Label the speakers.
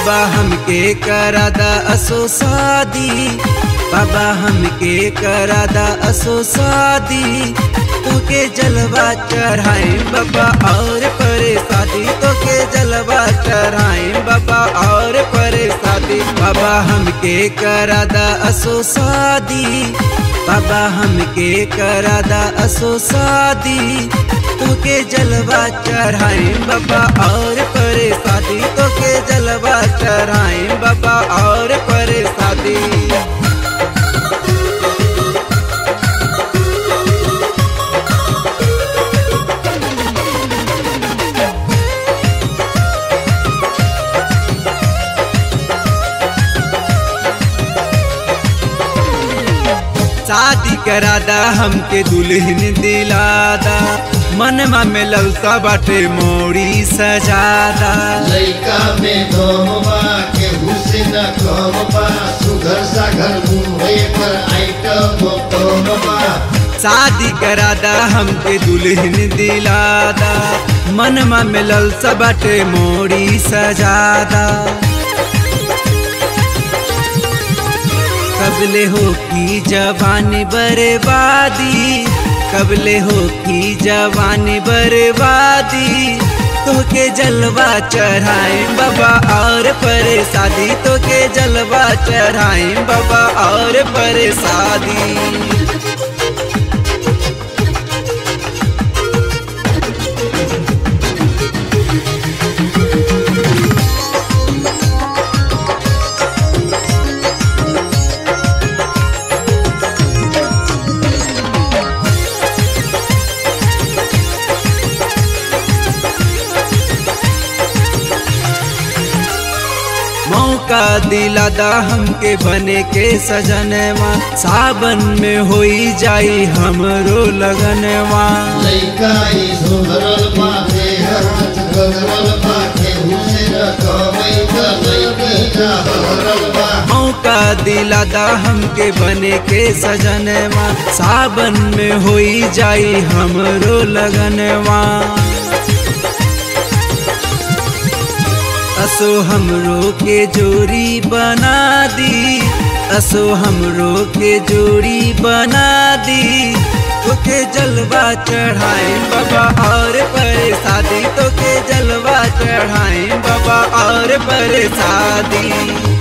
Speaker 1: बाबा हमके करादा असो शादी बाबा हमके करादा असो शादी तोके जलवा चढ़ाई बाबा और परे शादी तोके जलवा चढ़ाई बाबा और परे शादी बाबा हमके करादा असो शादी बाबा हमके करादा असो शादी तोके जलवा चढ़ाई बाबा और परे शादी तोके जलवा चढ़ाई बाबा और परे शादी शादी करादा हमके दुल्हन दिलादा मनमा में ललसा बाटे मोड़ी सजादा
Speaker 2: लइका में दम बा केहू से न कम बा सुघर सागर मुंबई पर आइटम कम बा
Speaker 1: शादी करादा हमके दुल्हन दिलादा मनमा में ललसा बाटे मोड़ी सजादा कबले हो की जवानी बर्बादी कबले हो की जवानी बर्बादी तोके जलवा चढ़ाई बाबा और परे शादी तोके जलवा चढ़ाई बाबा और परे शादी मौका दिलादा हमके बने के सजनवा सावन में होई जाई हमरो लगनवा
Speaker 2: लइका ई सुधरल बा देहर गगरल बा केहू से न कमई त लइकी का हरल बा
Speaker 1: मौका दिलादा हमके बने के सजनवा सावन में होई जाई हमरो लगनवा असो हमरो के जोड़ी बना दी असो हमरो के जोड़ी बना दी तोके जलवा चढ़ाई बाबा और परे शादी तोके जलवा चढ़ाई बाबा और परे शादी